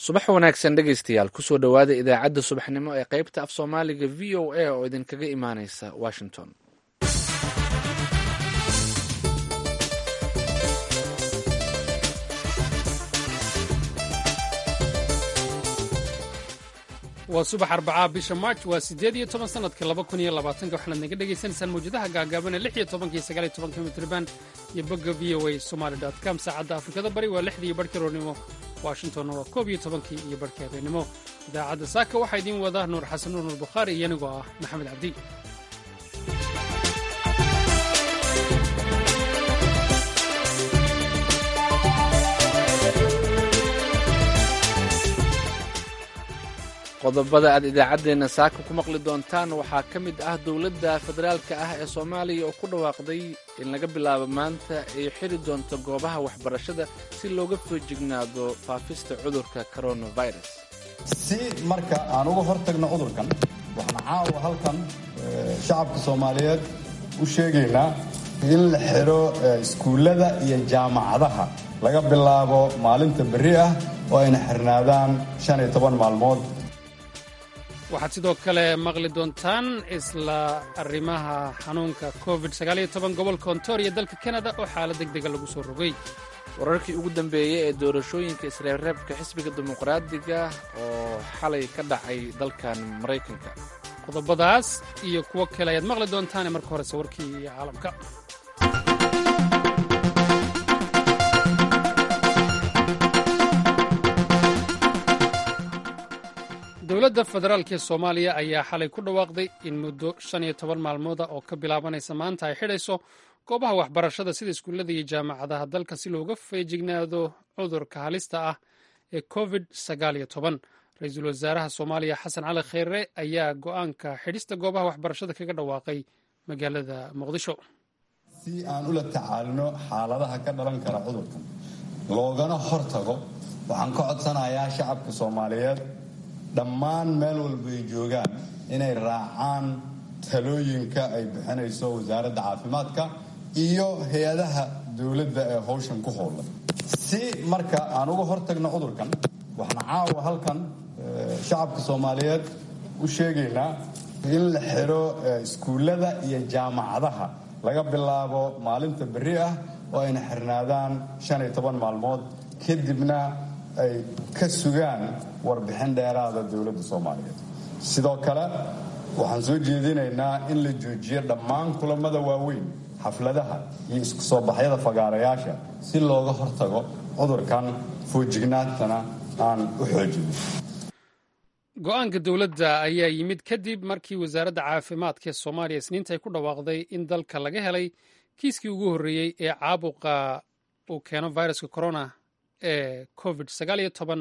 subax wanaagsan dhegaystayaal kusoo dhowaada idaacadda subaxnimo ee qaybta af soomaaliga v o a oo idinkaga imaaneysa washington waa subax arbacaa bisha march waa siddeed iyo toban sanadka laba kun iyo labaatanka waxaanaad naga dhagaysanaysaan mawjadaha gaagaaban ee lix iyo tobanka iyo sagaal iyo tobanka mitriban iyo bogga v o a somaali dot com saacadda afrikada bari waa lixdii iyo barhkii roornimo washingtonna waa koob iyo tobankii iyo barhkii habeenimo idaacadda saaka waxaa idiin wada nuur xasan nuur nuur bukhaari iyo anigoo ah maxamed cabdi qodobada aad idaacaddeenna saaka ku maqli doontaan waxaa ka mid ah dowladda federaalka ah ee soomaaliya oo ku dhawaaqday in laga bilaabo maanta ay xiri doonto goobaha waxbarashada si looga foojignaado faafista cudurka coronavirus si marka aan uga hor tagno cudurkan waxaan caawa halkan shacabka soomaaliyeed u sheegaynaa in la xidho iskuullada iyo jaamacadaha laga bilaabo maalinta berri ah oo ayna xirnaadaan shan iyo toban maalmood waxaad sidoo kale maqli doontaan isla arrimaha xanuunka covid gobolka ontario dalka kanada oo xaalad deg dega lagu soo rogay wararkii ugu dambeeyey ee doorashooyinka isreebreebka xisbiga dimuqraadiga oo xalay ka dhacay dalkan maraykanka qodobadaas iyo kuwo kale ayaad maqli doontaane marka horese warkii caalamka dowladda federaalk ee soomaaliya ayaa xalay ku dhawaaqday in muddo shan iyo toban maalmooda oo ka bilaabanaysa maanta ay xidhayso goobaha waxbarashada sida iskuullada iyo jaamacadaha dalka si looga feejignaado cudurka halista ah ee covid sagaaliyo toban ra-iisul wasaaraha soomaaliya xasan cali kheyre ayaa go'aanka xidhista goobaha waxbarashada kaga dhawaaqay magaalada muqdisho si aan ula tacaalino xaaladaha ka dhalan kara cudurkan loogana hortago waxaan ka codsanayaa shacabka soomaaliyeed dhammaan meel walba ay joogaan inay raacaan talooyinka ay bixinayso wasaaradda caafimaadka iyo hay-adaha dowladda ee howshan ku howlan si marka aan uga hortagno cudurkan waxaan caawa halkan shacabka soomaaliyeed u sheegaynaa in la xidho iskuullada iyo jaamacadaha laga bilaabo maalinta berri ah oo ayna xirnaadaan shan iyo toban maalmood kadibna ay ka sugaan warbixin dheeraada dowladda soomaaliyeed sidoo kale waxaan soo jeedinaynaa in la joojiyo dhammaan kulamada waaweyn xafladaha iyo isku soo baxyada fagaarayaasha si looga hortago cudurkan foojignaantana aan u xoojino go-aanka dowladda ayaa yimid kadib markii wasaaradda caafimaadka ee soomaaliya isniinta ay ku dhawaaqday in dalka laga helay kiiskii ugu horreeyey ee caabuqa uu keeno viruska corona ee covid sagaaliyo toban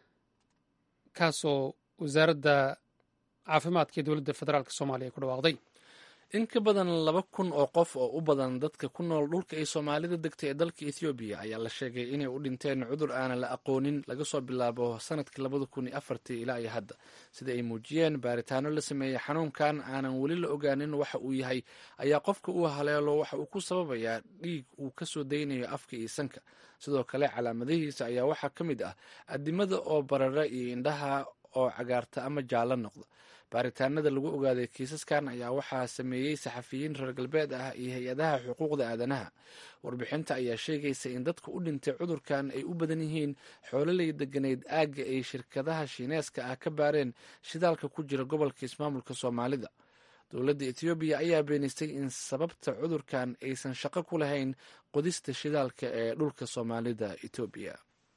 kaasoo wasaaradda caafimaadka ee dowladda federaalk soomaaliya ku dhawaaqday in ka badan laba kun oo qof oo u badan dadka ku nool dhulka ay soomaalida degtay ee dalka ethoobiya ayaa la sheegay inay u dhinteen cudur aanan la aqoonin laga soo bilaabo sanadkii labada kun iyo afartii ilaa iyo hadda sida ay muujiyeen baaritaano la sameeyey xanuunkan aanan weli la ogaanin waxa uu yahay ayaa qofka uu haleelo waxa uu ku sababayaa dhiig uu ka soo daynayo afka iyo sanka sidoo kale calaamadihiisa ayaa waxaa ka mid ah adimada oo barara iyo indhaha oo cagaarta ama jaallo noqda baaritaanada lagu ogaaday kiisaskan ayaa waxaa sameeyey saxafiyiin reer galbeed ah iyo hay-adaha xuquuqda aadanaha warbixinta ayaa sheegaysa in dadka u dhintay cudurkan ay u badan yihiin xoololey deganeyd aagga ay shirkadaha shiineeska ah ka baareen shidaalka ku jira gobolka ismaamulka soomaalida dowladda etoobiya ayaa beenistay in sababta cudurkan aysan shaqo ku lahayn qodista shidaalka ee dhulka soomaalida etoobiya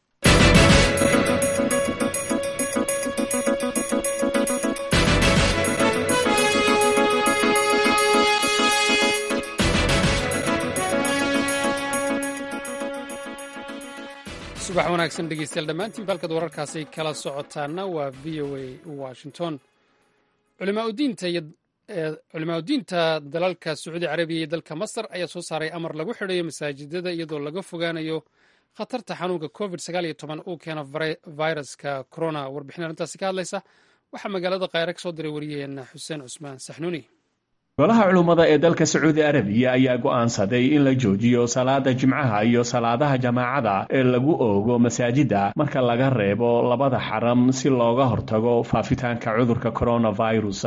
subax wanaagsan dhegeystayaal dhammaantiin baalkad wararkaasi kala socotaana waa v o a washington culimaa udiinta dalalka sacuudi carabiya iyo dalka masar ayaa soo saaray amar lagu xidhayo masaajidada iyadoo laga fogaanayo khatarta xanuunka covid uu keeno viruska corona warbixin arrintaasi ka hadlaysa waxaa magaalada khayre ka soo diray wariyaheena xuseen cusmaan saxnuuni golaha culummada ee dalka sacuudi arabiya ayaa go'aansaday in la joojiyo salaada jimcaha iyo salaadaha jamaacada ee lagu oogo masaajida marka laga reebo labada xaram si looga hortago faafitaanka cudurka coronavirus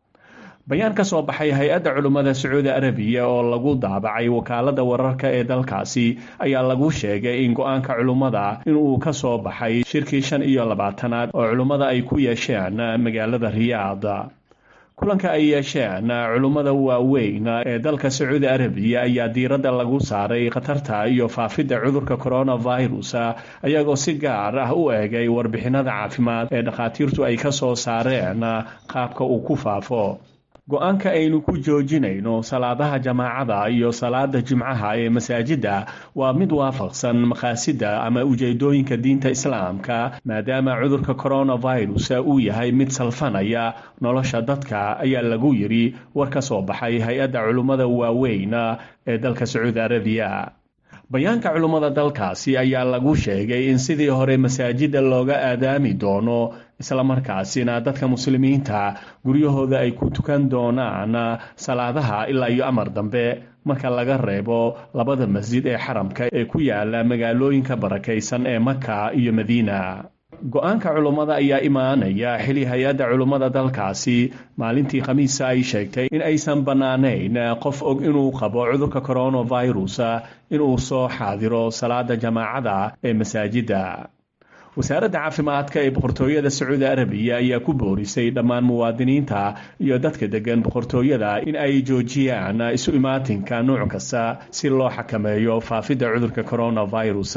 bayaan ka soo baxay hay-adda culummada sacuudi arabiya oo lagu daabacay wakaalada wararka ee dalkaasi ayaa lagu sheegay in go-aanka culummada inuu ka soo baxay shirkii shan iyo labaatanaad oo culummada ay ku yeesheen magaalada riyaad kulanka ay yeesheen culummada waaweyn ee dalka sacuudi arabiya ayaa diiradda lagu saaray khatarta iyo faafidda cudurka coronavirus ayagoo si gaar ah u eegay warbixinada caafimaad ee dhakhaatiirtu ay ka soo saareen qaabka uu ku faafo go-aanka aynu ku joojinayno salaadaha jamaacada iyo salaada jimcaha ee masaajidda waa mid waafaqsan makhaasida ama ujeedooyinka diinta islaamka maadaama cudurka coronavirus uu yahay mid salfanaya nolosha dadka ayaa lagu yidhi war ka soo baxay hay-adda culummada waaweyn ee dalka sacuudi arabiya bayaanka culummada dalkaasi ayaa lagu sheegay in sidii hore masaajidda looga aadaami doono islamarkaasina dadka muslimiinta guryahooda ay ku tukan doonaan salaadaha ilaa iyo amar dambe marka laga reebo labada masjid ee xaramka ee ku yaala magaalooyinka barakaysan ee maka iyo madiina go-aanka culummada ayaa imaanaya xili hay-adda culummada dalkaasi maalintii khamiisa ay sheegtay in aysan bannaanayn qof og inuu qabo cudurka coronavirus inuu soo xaadiro salaada jamaacada ee masaajidda wasaaradda caafimaadka ee boqortooyada sacuudi arabiya ayaa ku boorisay dhammaan muwaadiniinta iyo dadka degan boqortooyada in ay joojiyaan isu imaatinka nuuc kasta si loo xakameeyo faafidda cudurka coronavirus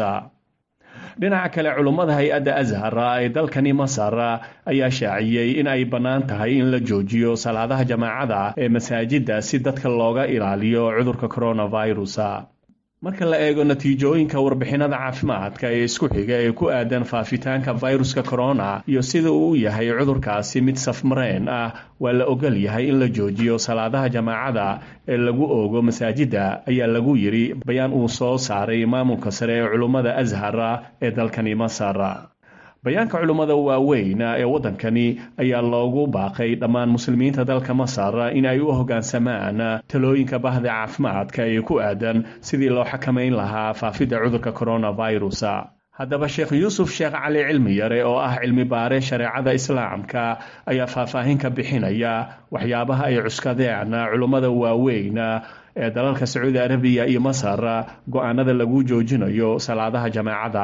dhinaca kale culummada hay-adda ashar ee dalkani masar ayaa shaaciyey in ay bannaan tahay in la joojiyo salaadaha jamaacada ee masaajidda si dadka looga ilaaliyo cudurka coronavirus marka la eego natiijooyinka warbixinada caafimaadka ee isku xiga ee ku aadan faafitaanka viruska corona iyo sida uu yahay cudurkaasi mid safmareen ah waa la ogol yahay in la joojiyo salaadaha jamaacada ee lagu oogo masaajidda ayaa lagu yidhi bayaan uu soo saaray maamulka sare ee culummada ashar ee dalkani masar bayaanka culummada waaweyn ee waddankani ayaa loogu baaqay dhammaan muslimiinta dalka masar in ay u hoggaansamaan talooyinka bahda caafimaadka ee ku aadan sidii loo xakamayn lahaa faafidda cudurka coronavirus haddaba sheekh yuusuf sheekh cali cilmi yare oo ah cilmi baare shareecada islaamka ayaa faahfaahin ka bixinaya waxyaabaha ay cuskadeen culummada waaweyn ee dalalka sacuudi arabiya iyo masar go-aanada lagu joojinayo salaadaha jamaacada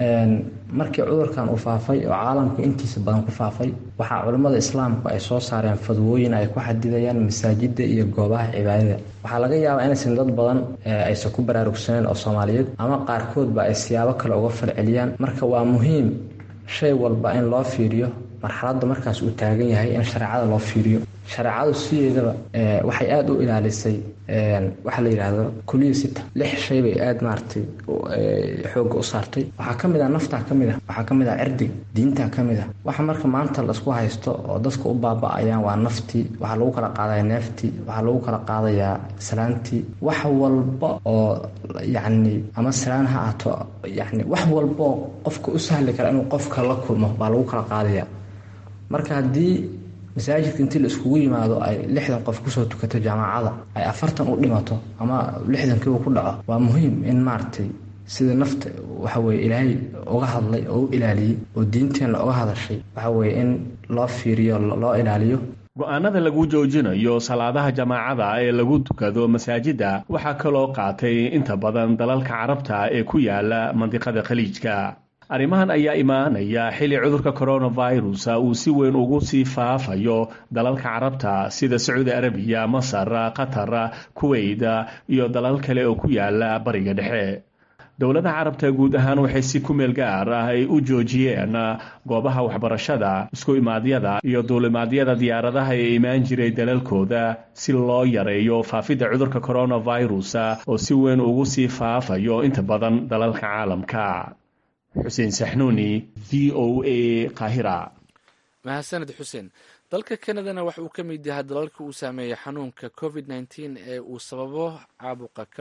markii cudurkan uu faafay oo caalamku intiisa badan ku faafay waxaa culimmada islaamku ay soo saareen fadwooyin ay ku xadidayaan masaajida iyo goobaha cibaadada waxaa laga yaabaa inaysan dad badan aysan ku baraarugsaneen oo soomaaliyeed ama qaarkoodba ay siyaabo kale uga falceliyaan marka waa muhiim shay walba in loo fiiriyo marxaladda markaas uu taagan yahay in shareecada loo fiiriyo shareecadu sideedaba waxay aada u ilaalisay waxaa la yidhaahdo kuliya sita lix shay bay aada maaragtay xoogga u saartay waxaa ka mid ah naftaa ka mid ah waxaa ka mid ah cirdiga diintaa ka mid ah waxa marka maanta laisku haysto oo dadka u baaba-ayaan waa naftii waxaa lagu kala qaadaya neeftii waxaa lagu kala qaadayaa salaantii wax walba oo yacni ama salaan ha ahaato yacni wax walba oo qofka u sahli kara inuu qofka la kulmo baa lagu kala qaadaya marka haddii masaajidka intii la iskugu yimaado ay lixdan qof kusoo tukato jaamacada ay afartan u dhimato ama lixdankiiba ku dhaco waa muhiim in maaragtay sida nafta waxaweye ilaahay uga hadlay oo u ilaaliyey oo diinteenna uga hadashay waxaweye in loo fiiriyo loo ilaaliyo go-aanada lagu joojinayo salaadaha jamaacada ee lagu tukado masaajidda waxaa kaloo qaatay inta badan dalalka carabta ee ku yaala mandiqada khaliijka arrimahan ayaa imaanaya xilli cudurka coronavirus uu si weyn ugu sii faafayo dalalka carabta sida sacuudi arabiya masar qatar kuweyt iyo dalal kale oo ku yaala bariga dhexe dowladaha carabta guud ahaan waxay si ku meel gaar ah ay u joojiyeen goobaha waxbarashada isku imaadyada iyo duulimaadyada diyaaradaha ee imaan jiray dalalkooda si loo yareeyo faafidda cudurka coronavirus oo si weyn ugu sii faafayo inta badan dalalka caalamka xuseen saxnuuni v o a qaahira mahadsaned xuseen dalka kanadana waxa uu ka mid yahay dalalka uu saameeyey xanuunka covid nteen ee uu sababo caabuqa corona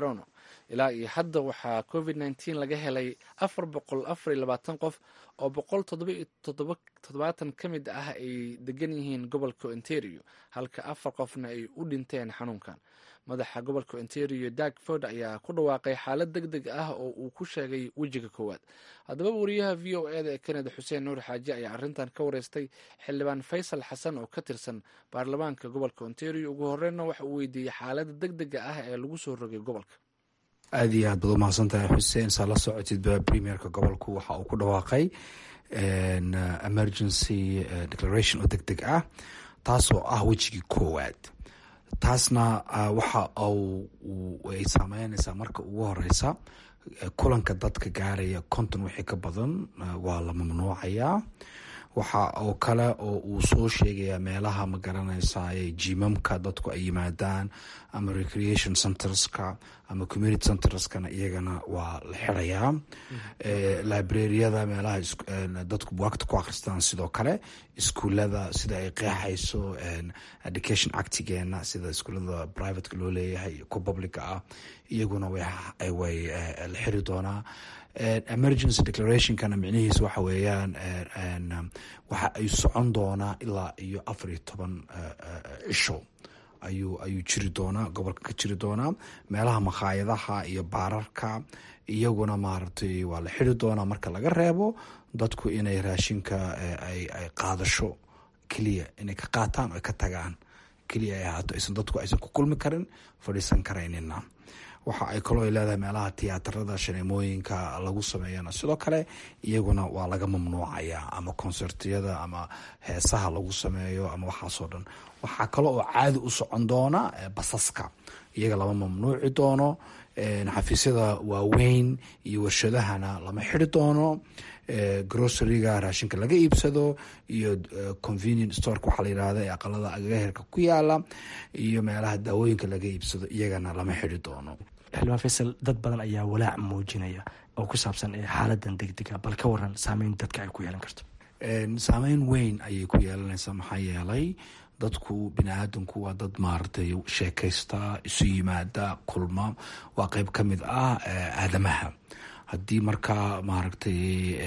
ilaa iyo hadda waxaa covid nteen laga helay afar boqol afar iyo labaatan qof oo boqol toddobaatan ka mid ah ay degan yihiin gobolka ontario halka afar qofna ay u dhinteen xanuunkan madaxa gobolka ontario dagford ayaa ku dhawaaqay xaalad deg deg ah oo uu ku sheegay wejiga koowaad haddaba wariyaha v o eda ee kanada xuseen nuur xaaji ayaa arrintan ka wareystay xildhibaan faysal xasan oo ka tirsan baarlamaanka gobolka ontario ugu horreynna waxa uu weydiiyey xaalada deg dega ah ee lagu soo rogay gobolka aada iyo aad baad u mahadsantahay xuseen saa la socotidba premierka gobolku waxa uu ku dhawaaqay emergency declaration oo deg deg ah taasoo ah wejigii koowaad taasna waxa ay saameynaysaa marka ugu horeysa kulanka dadka gaaraya konton wixii ka badan waa la mamnuucayaa waxa oo kale oo uu soo sheegayaa meelaha ma garanaysa jimamka dadku ay yimaadaan ama recreation centerska ama community centerskana iyagana waa la xirayaa librariyada meelaha dadku buwaagta ku akhristaan sidoo kale iskuulada sida ay qeexayso education actigeena sida iskuulada privateka loo leeyahay ku publica ah iyaguna way la xiri doonaa emergency declarationkana micnihiisa waxa weeyaan waxa ay socon doonaa ilaa iyo afar iyo toban cisho ayuu ayuu jiri doonaa gobolka ka jiri doonaa meelaha makhaayadaha iyo baararka iyaguna maaragtay waa la xiri doonaa marka laga reebo dadku inay raashinka ay qaadasho keliya inay ka qaataan oo ka tagaan keliya ay ahaato aysan dadku aysan ku kulmi karin fadhiisan karaynina waxa ay kaloo ay leedahay meelaha tiyaatarada shaneemooyinka lagu sameeyana sidoo kale iyaguna waa laga mamnuucaya ama konsertiyada ama heesaha lagu sameeyo ama waxaasoo dhan waxaa kale oo caadi u socon doona basaska iyaga lama mamnuuci doono xafiisyada waaweyn iyo warshadahana lama xiri doono groceryga raashinka laga iibsado iyo convenient storeka waxaa la yirahda ee aqalada agaherka ku yaala iyo meelaha daawooyinka laga iibsado iyagana lama xiri doono xildhibaan faysal dad badan ayaa walaac muujinaya oo ku saabsan xaaladan degdega bal ka waran saameyn dadka ay ku yeelan karto saameyn weyn ayay ku yeelanaysaa maxaa yeelay dadku bini aadamku waa dad maaragtay sheekaysta isu yimaada kulma waa qeyb ka mid ah aadamaha haddii markaa maaragtay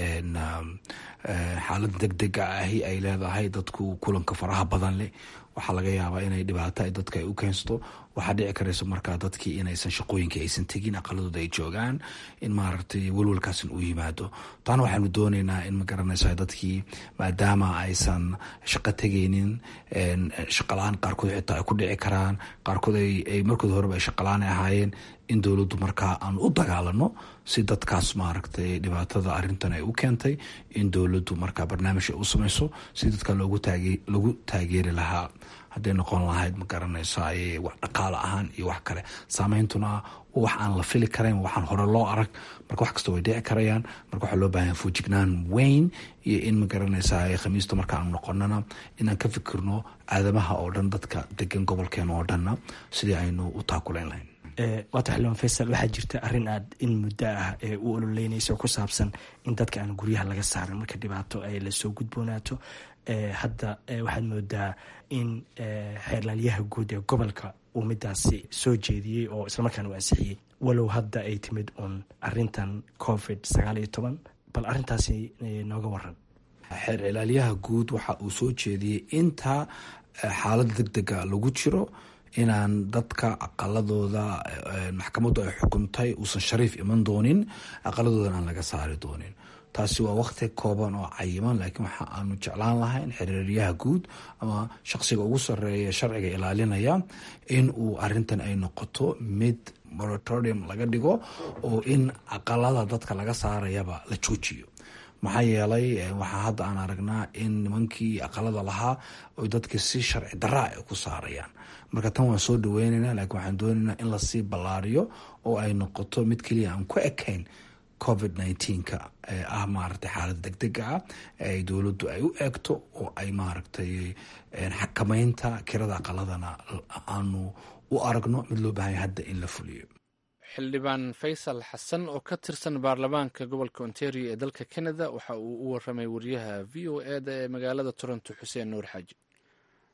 xaalada deg dega ahi ay leedahay dadku kulanka faraha badan leh waxaa laga yaabaa inay dhibaato ay dadka ay u keensato waxaa dhici karaysa markaa dadkii inaysan shaqooyinkii aysan tegin aqaladooda ay joogaan in maaragtay welwalkaasin u yimaado taana waxaanu dooneynaa in ma garanaysa dadkii maadaama aysan shaqo tegeynin shaqalaan qaarkood xitaa ay ku dhici karaan qaarkood ay markood horeba ay shaqalaan ahaayeen in dowladdu markaa aan u dagaalano si dadkaas maaragtay dhibaatada arintan ay u keentay in dowladdu markaa barnaamij ay u samayso si dadka loogu taageeri lahaa hadday noqon lahayd ma garanaysa wax dhaqaale ahaan iyo wax kale saameyntuna wax aan la fili karayn waxaan hore loo arag marka wax kasta way dhici karayaan marka waxaa loo baahanya fuujignaan weyn iyo in ma garanaysa khamiista marka aanu noqonana inaan ka fikirno aadamaha oo dhan dadka degan gobolkeena oo dhanna sidii aynu u taakulayn lahayn waata xildhibaan faysal waxaa jirta arrin aad in muddo ah ee u ololeynaysa oo ku saabsan in dadka aan guryaha laga saarin marka dhibaato ay lasoo gudboonaato hadda waxaad moodaa in xeerlaalyaha guud ee gobolka uu midaasi soo jeediyey oo islamarkaana u ansixiyey walow hadda ay timid uun arintan covid sagaal iyo toban bal arintaasi nooga waran xeer cilaalyaha guud waxa uu soo jeediyey inta xaalada deg dega lagu jiro inaan dadka aqaladooda maxkamaddu ay xukuntay uusan shariif iman doonin aqaladoodan aan laga saari doonin taasi waa waqti kooban oo cayiman laakiin waxa aanu jeclaan lahayn xiriiryaha guud ama shaqsiga ugu sareeya sharciga ilaalinaya in uu arintan ay noqoto mid moratorium laga dhigo oo in aqalada dadka laga saarayaba la joojiyo maxaa yeelay waxaa hadda aan aragnaa in nimankii aqalada lahaa oy dadka si sharci daraa ay ku saarayaan marka tan waan soo dhaweynayna laakiin waxaan doonaynaa in lasii ballaariyo oo ay noqoto mid keliya aan ku ekayn covid nneteen-ka ee ah maaragtay xaalada deg dega ah ee dowladdu ay u eegto oo ay maaragtay xakameynta kirada aqaladana aanu u aragno mid loo baahanya hadda in la fuliyo xildhibaan faysal xasan oo ka tirsan baarlamaanka gobolka ontario ee dalka canada waxa uu u waramay wariyaha v o eda ee magaalada toronto xuseen nuur xaaji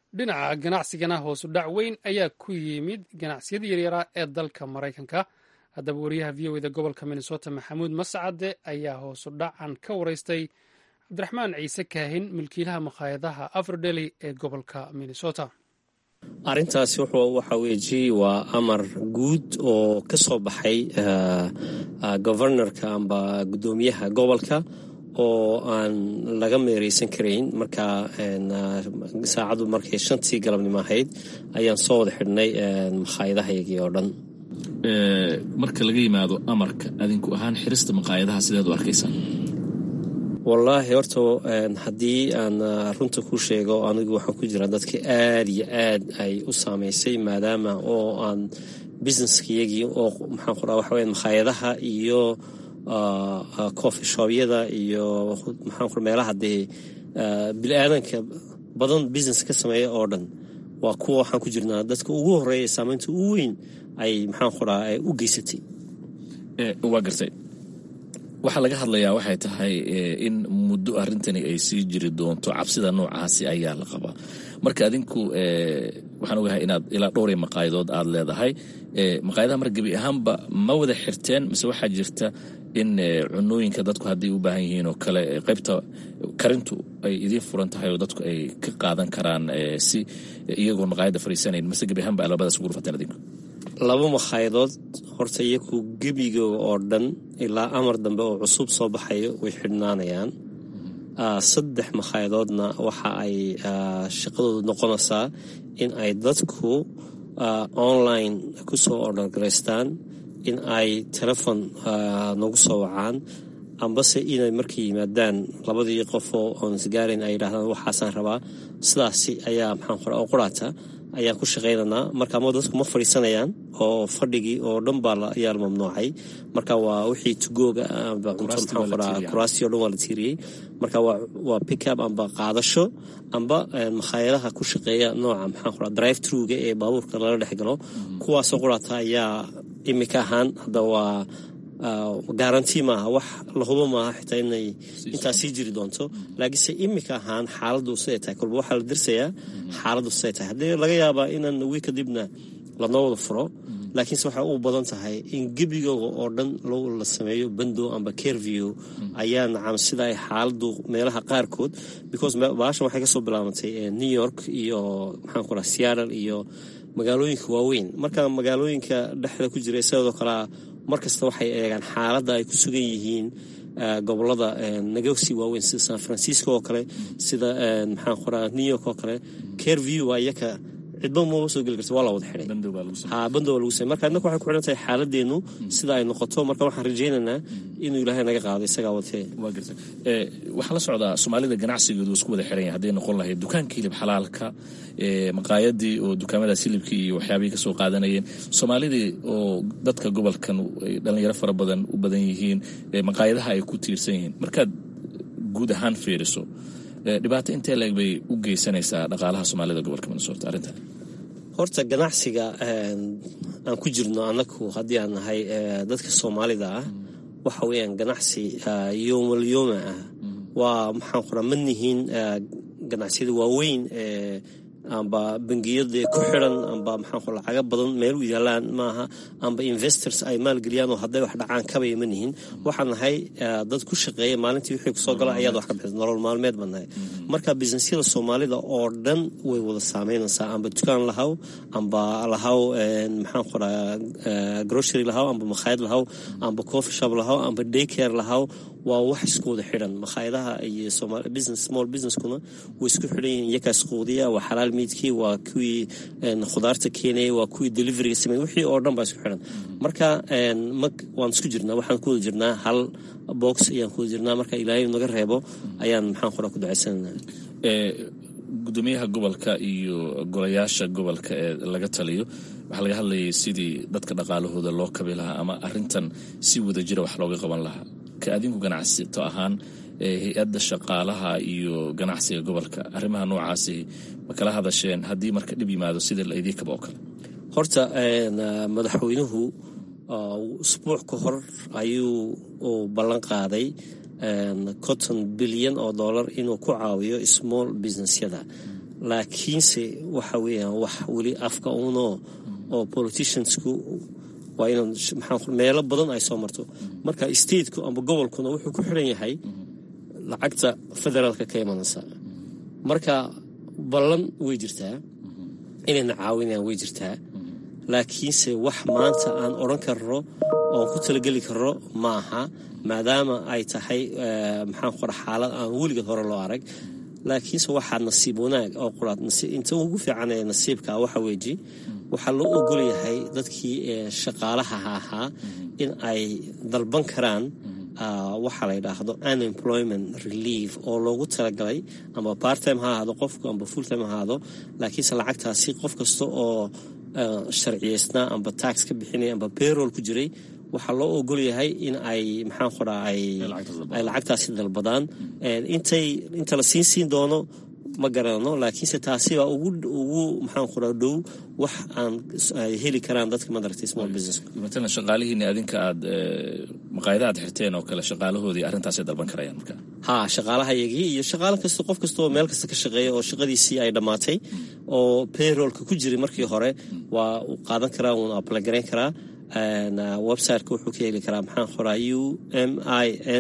dhinaca ganacsigana hoosu dhac weyn ayaa ku yimid ganacsiyada yaryaraa ee dalka maraykanka haddaba wariyaha v o eda gobolka minnesota maxamuud mascade ayaa hoosu dhacan ka wareystay cabdiraxmaan ciise kaahin milkiilaha makhaayadaha afrodeli ee gobolka minnesota arrintaasi waxa weeji waa amar guud oo ka soo baxay governorka amba guddoomiyaha gobolka oo aan laga meereysan karayn marka saacaddu markay shantii galabnimo ahayd ayaan soo wada xidhnay makhaayadahayagii oo dhan marka laga yimaado amarka adinku ahaan xirista makhaayadaha sideed u arkaysaan wallaahi horta haddii aan runta ku sheego anigu waxaan ku jiraa dadka aad iyo aad ay u saamaysay maadaama oo aan businesskayagii oo maxaan ku raa waxa weya makhaayadaha iyo coffee shobyada iyo maxaan ku meelaha dee bili-aadanka badan business ka sameeya oo dhan waa kuwa waxaan ku jirnaa dadka ugu horeeya saamaynta ugu weyn ay maxaan ku raa u geysatay waa gartay waxaa laga hadlayaa waxay tahay in muddo arrintani ay sii jiri doonto cabsida noocaasi ayaa la qabaa marka adinku waxaan ogahay inaad ilaa dhowray maqaayadood aad leedahay maqaayadaha mar gebi ahaanba ma wada xirteen mise waxaa jirta in cunooyinka dadku hadday u baahan yihiin oo kale qaybta karintu ay idiin furan tahay oo dadku ay ka qaadan karaan si iyagoon maqaayadda fariisanayn mise gebi ahaanba alabadaas ugu rufateen adinku laba makhayadood horta iyaku gebigooga oo dhan ilaa amar dambe oo cusub soo baxayo way xidhnaanayaan saddex makhayadoodna waxa ay shaqadoodu noqonaysaa in ay dadku online kusoo ordhargaraystaan in ay telefon nagu soo wacaan ambase inay markay yimaadaan labadii qofoo oon isgaarayn ay yidhahdaan waxaasaan rabaa sidaasi ayaa maxaan qora oo quraata ayaan ku shaqaynaynaa marka ama dadku ma fadhiisanayaan oo fadhigii oo dhan baa ayaa la mamnuucay marka waa wixii tugooga amba cunto maxaan qoraa kuraasi o dhan waa la tiiriyey marka waa pickup amba qaadasho amba makhaayadaha ku shaqeeya nooca maxaan qoraa drive truga ee baabuurka lala dhex galo kuwaasoo quraata ayaa imika ahaan hadda waa garanti maaha wax lahubo maaha xitaa inay intaa sii jiri doonto laakiinse imika ahaan xaaladu siday tahay kolba waxaa la dirsayaa xaaladu siday tahay haddii laga yaabaa inaan wii kadibna lanoo wada furo laakiinse waxay u badan tahay in gebigooga oo dhan la sameeyo bando amba careview ayaa nacam sida ay xaaladu meelaha qaarkood because baashan waxay kasoo bilaabantay new york iyo maxaan ku raha seattle iyo magaalooyinka waaweyn marka magaalooyinka dhexda ku jira sidoo kalea mar kasta waxay eegaan xaaladda ay ku sugan yihiin gobolada nagasi waaweyn sida san francisco oo kale sida maxaan qoraa new york oo kale careview waa iyaka cidba maba soo geli karta waa la wada xidhay ha bando waa lagu samey marka innaka waxay ku xidhan tahay xaaladeennu sida ay noqoto marka waxaan rajaynaynaa inuu ilaahay naga qaado isagaa watee waa garta waxaa la socdaa soomaalida ganacsigoodu isku wada xiran yahay hadday noqon lahayd dukaanka hilib xalaalka maqaayadii oo dukaamadaas hilibkii iyo waxyaabihii kasoo qaadanayeen soomaalidii oo dadka gobolkan dhalinyaro fara badan u badan yihiin maqaayadaha ay ku tiirsan yihiin markaad guud ahaan fiiriso dhibaato intee leeg bay u geysanaysaa dhaqaalaha soomaalida gobolka minnesota arrintan horta ganacsiga aan ku jirno annagu haddii aan nahay dadka soomaalida ah waxa weeyaan ganacsi yoomalyooma ah waa maxaan qoraa ma nihiin ganacsiyada waaweyn ee amba bangiyada ku xiran amba maxaan qora lacaga badan meel u yaalaan maaha amba investors ay maalgeliyaan oo hadday wax dhacaan kabaya ma nihin waxaan nahay dad ku shaqeeya maalintii wixii kusoo gala ayaad wax ka bixisa nolol maalmeed baan nahay marka businessyada soomaalida oo dhan way wada saameynaysaa amba dukaan lahaw amba lahaw maxaan qoraa grocery lahaw amba makhaayad lahaw amba coffee shop lahaw amba daycare lahaw waa wax isku wada xidhan makhaayadaha iyo business small businesskuna way isku xidhan yihiin iyakaas quudiya waa xalaal miidkii waa kuwii khudaarta keenaya waa kuwii deliveriga sameey wixii oo dhan baa isku xidhan marka waan isku jirnaa waxaan ku wada jirnaa hal box ayaan ku wada jirnaa marka ilaahay naga reebo ayaan maxaan qoraa ku ducaysananaa gudoomiyaha gobolka iyo golayaasha gobolka ee laga taliyo waxaa laga hadlayay sidii dadka dhaqaalahooda loo kabi lahaa ama arintan si wada jira wax looga qaban lahaa ka adinku ganacsato ahaan hay-adda shaqaalaha iyo ganacsiga gobolka arrimaha noocaasi ma kala hadasheen haddii marka dhib yimaado sida laydii kaba oo kale horta madaxweynuhu usbuuc ka hor ayuu uu ballan qaaday conton bilyan oo dollar inuu ku caawiyo small businessyada laakiinse waxa weeyaan wax weli afka uno oo politiciansku waa inaan maxaa meelo badan ay soo marto marka stateku amba gobolkuna wuxuu ku xiran yahay lacagta federaalka ka imanaysa marka ballan way jirtaa inayna caawinayaan way jirtaa laakiinse wax maanta aan odran karno oon ku talageli karno ma aha maadaama ay tahay maxaan qora xaalad aan weligeed hore loo arag laakiinse waxaa nasiib wanaag oo quraad inta ugu fiican ee nasiibka waxa weeji waxaa loo ogol yahay dadkii shaqaalaha ahaa in ay dalban karaan waxaa la yidhaahdo unemployment relief oo loogu talagalay amba barttime ha ahaado qofku amba fulltime ha ahaado laakiinse lacagtaasi qof kasta oo sharciyeysnaa amba tax ka bixinaya amba bayrol ku jiray waxaa loo ogol yahay in ay maxaan qoraa ay lacagtaasi dalbadaan intay inta la siin siin doono ma garanano laakiinse taasi baa ugu ugu maxaan qoraa dhow wax aan ay heli karaan dadka madaragtay small business matalan shaqaalihiini adinka aad maqaayada aad xirteen oo kale shaqaalahoodii arrintaasay dalban karayaan marka ha shaqaalahayagii iyo shaqaalo kasta qof kasta oo meel kasta ka shaqeeya oo shaqadiisii ay dhammaatay oo payrollka ku jiray markii hore waa uu qaadan karaa uuna ablagarayn karaa websiteka wuxuu ka heli karaa maxaan qoraa u m i n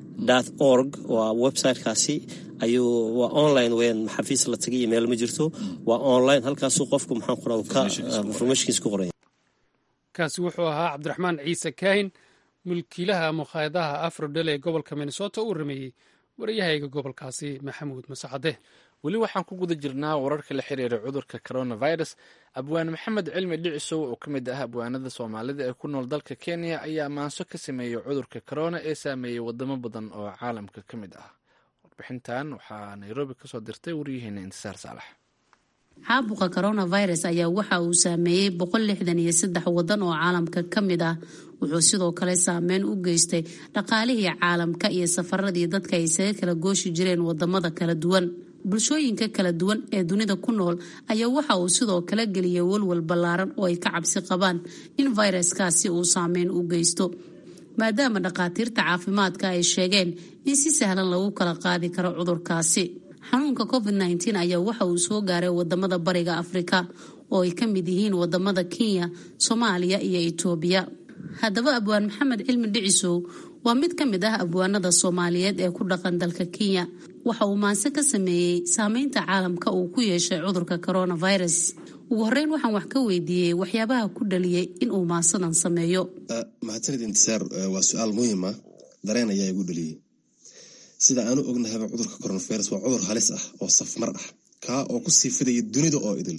org waa websitekaasi ayuu waa online weyn xafiis la tagay iyo meel ma jirto waa online halkaasuu qofku maxaan qoraa uu ka informationkiisa ku qoraya kaasi wuxuu ahaa cabdiraxmaan ciise kaahin mulkiilaha mukhaayadaha afrodel ee gobolka minnesota uu rameeyey waryahayga gobolkaasi maxamuud masacade weli waxaan ku guda jirnaa wararka la xiriira cudurka coronavirus abwaan maxamed cilmi dhicisow oo ka mid ah abwaanada soomaalida ee ku nool dalka kenya ayaa maanso ka sameeyey cudurka corona ee saameeyey wadamo badan oo caalamka ka mid ah warbixintan waxaa nairobi kasoo dirtay waryaheena intisaar saalax caabuqa coronavirus ayaa waxa uu saameeyey boqol lixdan iyo saddex wadan oo caalamka ka mid ah wuxuu sidoo kale saameyn u geystay dhaqaalihii caalamka iyo safaradii dadka ay isaga kala gooshi jireen wadamada kala duwan bulshooyinka kala duwan ee dunida ku nool ayaa waxa uu sidoo kale geliyay walwal ballaaran oo ay ka cabsi qabaan in fayraskaasi uu saameyn u geysto maadaama dhakhaatiirta caafimaadka ay sheegeen in si sahlan lagu kala qaadi karo cudurkaasi xanuunka covid nteen ayaa waxa uu soo gaaray wadamada bariga afrika oo ay ka mid yihiin wadamada kenya soomaaliya iyo itoobiya haddaba abwaan maxamed cilmi dhicisow waa mid ka mid ah abwaanada soomaaliyeed ee ku dhaqan dalka kenya waxa uu maanse ka sameeyey saameynta caalamka uu ku yeeshay cudurka coronavirus ugu horeyn waxaan wax ka weydiiyey waxyaabaha ku dhaliyay inuu maansadan sameeyo mahadsanid intisaar waa su-aal muhiim ah dareen ayaa igu dhaliyey sida aanu ognahayba cudurka coronavirus waa cudur halis ah oo safmar ah kaa oo kusii fidaya dunida oo idil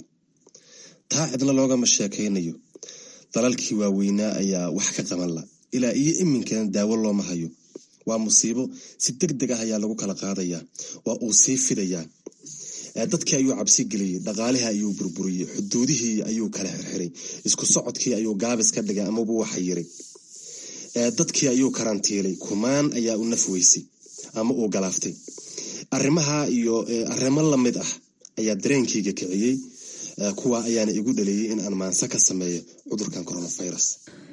taa cidna loogama sheekaynayo dalalkii waaweynaa ayaa wax ka qaban la ilaa iyo iminkana daawo looma hayo waa musiibo si deg deg ah ayaa lagu kala qaadayaa waa uu sii fidayaa dadkii ayuu cabsi geliyey dhaqaalihii ayuu burburiyey xuduudihii ayuu kala xirxiray isku socodkii ayuu gaabis ka dhigay amaba waxa yiray dadkii ayuu karantiilay kumaan ayaa u naf weysay ama uu galaaftay arrimaha iyo arrimo lamid ah ayaa dareenkayga kiciyey kuwa ayaana igu dhaleeyey in aan maanse ka sameeyo cudurkan coronavirus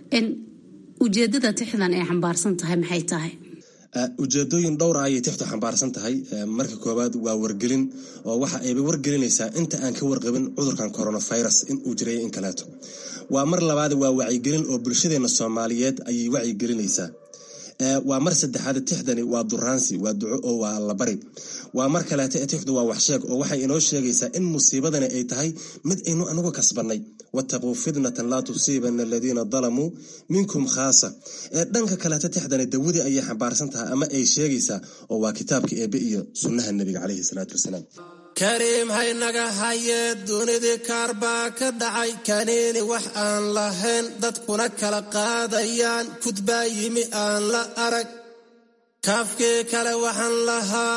ujeedada tixdan ay xambaarsan tahay maxay tahay ujeedooyin dhowra ayay tixdu xambaarsan tahay marka koowaad waa wargelin oo waxa ayba wargelinaysaa inta aan ka warqabin cudurkan coronavirus in uu jiray in kaleeto waa mar labaad waa wacyigelin oo bulshadeena soomaaliyeed ayay wacyigelinaysaa waa mar saddexaad tixdani waa duraansi waa duco oo waa allabari waa mar kaleeto tixdu waa waxsheeg oo waxay inoo sheegaysaa in musiibadani ay tahay mid aynu anagu kasbanay wataquu fitnatan laa tusiibana aladiina dalamuu minkum khaasa dhanka kaleeto tixdani dawadii ayay xambaarsan tahay ama ay sheegaysaa oo waa kitaabka eebe iyo sunnaha nebiga caleyhi salaatu wasalaam kariim haynaga hayee dunidii kaar baa ka dhacay kaniini wax aan lahayn dadkuna kala qaadayaan kudbaa yimi aan la arag kaafkii kale waxaan lahaa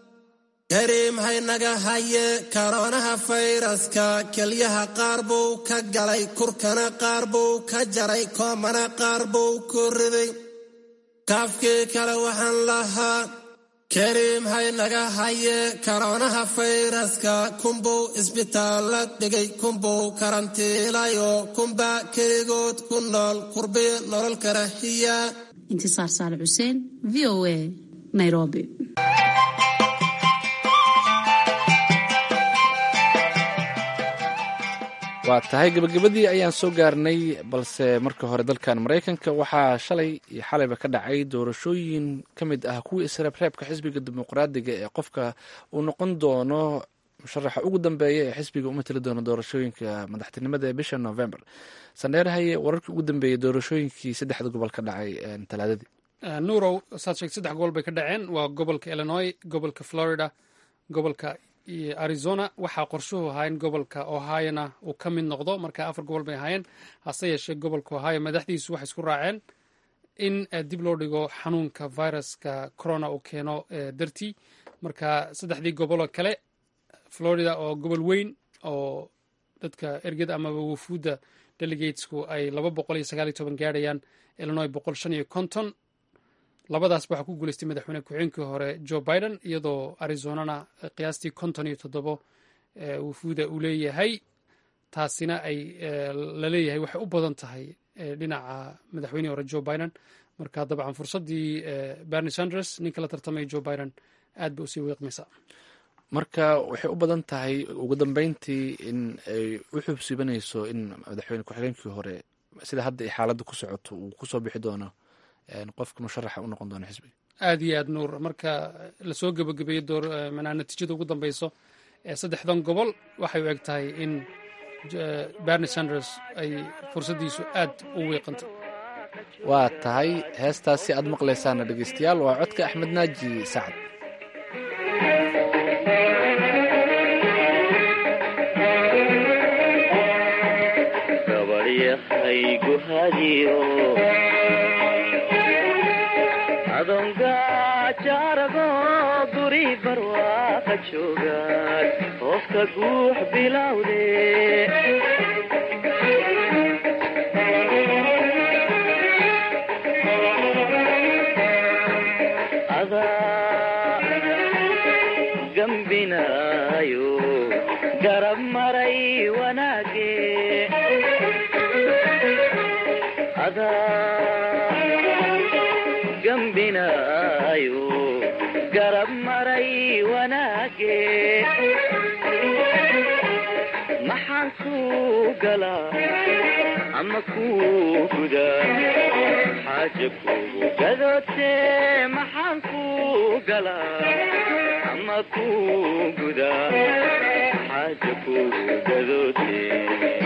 kariim haynaga hayee karoonaha fayraska kelyaha qaar buu ka galay kurkana qaar buu ka jaray koomana qaar buu ku riday kaafkii kale waxaan lahaa kariim haynaga hayee karoonaha fayraska kunbuu isbitaalla dhigay kunbuu karantiilayoo kunbaa keligood ku nool kurbiya nolol karahiya intisaar saale xuseen v o a nairobi waa tahay gebagabadii ayaan soo gaarnay balse marka hore dalkan maraykanka waxaa shalay iyo xalayba ka dhacay doorashooyin ka mid ah kuwii isreebreebka xisbiga dimuqraadiga ee qofka uu noqon doono musharaxa ugu dambeeya ee xisbiga u matali doono doorashooyinka madaxtinimada ee bisha november sandheerhaye wararkii ugu dambeeyey doorashooyinkii saddexda gobol ka dhacay talaadadii nuurow saad sheegtay saddex gobol bay ka dhaceen waa gobolka illinois gobolka florida gobolka arizona waxaa qorshuhu ahaa in gobolka ohiona uu ka mid noqdo marka afar gobol bay ahaayeen hase yeeshee gobolka ohio madaxdiisu waxay isku raaceen in dib loo dhigo xanuunka viruska corona uu keeno dartii marka saddexdii goboloo kale florida oo gobol weyn oo dadka ergada amaba wafuudda delegatesku ay laba boqol iyo sagaal iyo toban gaarhayaan illinois boqol shan iyo konton labadaas waxaa ku guuleystay madaxweyne ku-xigeenkii hore joe biden iyadoo arizonana qiyaastii konton iyo toddobo wafuuda uu leeyahay taasina ay laleeyahay waxay u badan tahay dhinaca madaxweynihii hore joe biden marka dabcan fursaddii bernie sanders ninka la tartamaya joe biden aad bay usii wiiqmaysaa marka waxay u badan tahay ugu dambeyntii in ay u xubsibanayso in madaxweyne ku-xigeenkii hore sida hadda ay xaaladda ku socoto uu kusoo bixi doono qofka musharaxa u noqon doona xisbiga aad iyo aad nuur marka lasoo gebagabeeyo door manaa natiijada ugu dambeyso ee saddexdan gobol waxay u eg tahay in bernie sanders ay fursaddiisu aad u wiiqantay waa tahay heestaasi aad maqlaysaana dhegeystayaal waa codka axmed naaji sacad adongajaarago guri barwaaqa joogaan hooska guux bilowde adaa gambinaayo garab maray wanaage gambinaayo garab maray wanaage maxaan kuu galaa ama kuu gudaa xaaja kugu gadootee maxaan kuu galaa ama kuu gudaa xaaja kugu gadootee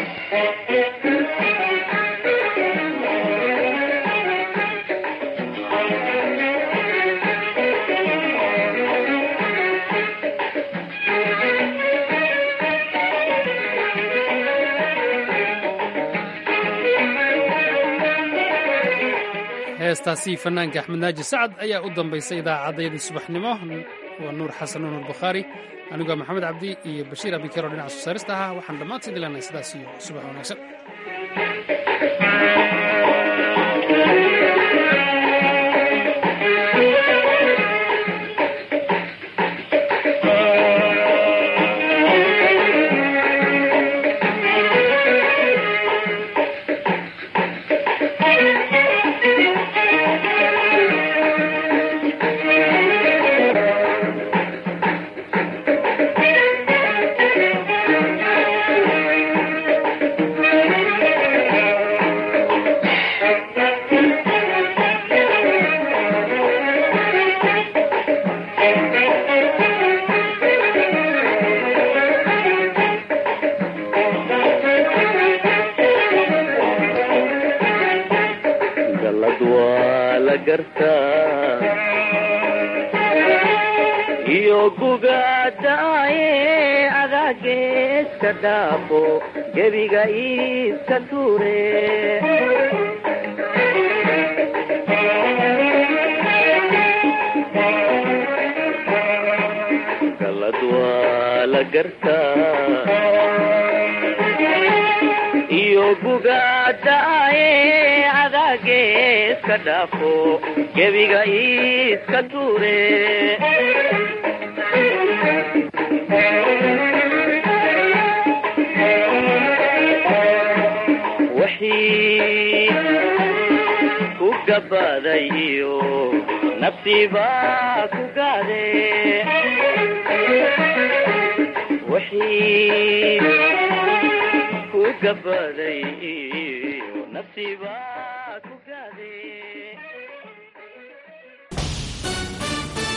heestaasi fanaanka axmed naaji sacad ayaa u dambaysay idaacaddayadii subaxnimo waa nuur xasan nuur bukhaari anigoo maxamed cabdi iyo bashiir abikero dhinaca soo saarista ahaa waxaan dhammaantiin dilanay sidaas iyo subax wanaagsan galad waa la gartaa iyo gugaadaaye adaageeska dhaafo gebiga iiska tuure galad waa la gartaa iyo gugaadaaye adaageeska dhaafo gebiga iiska tuure wixii ku gabaday iyo nafsiibaa ku gaade wixii ku gabaday nasiibaa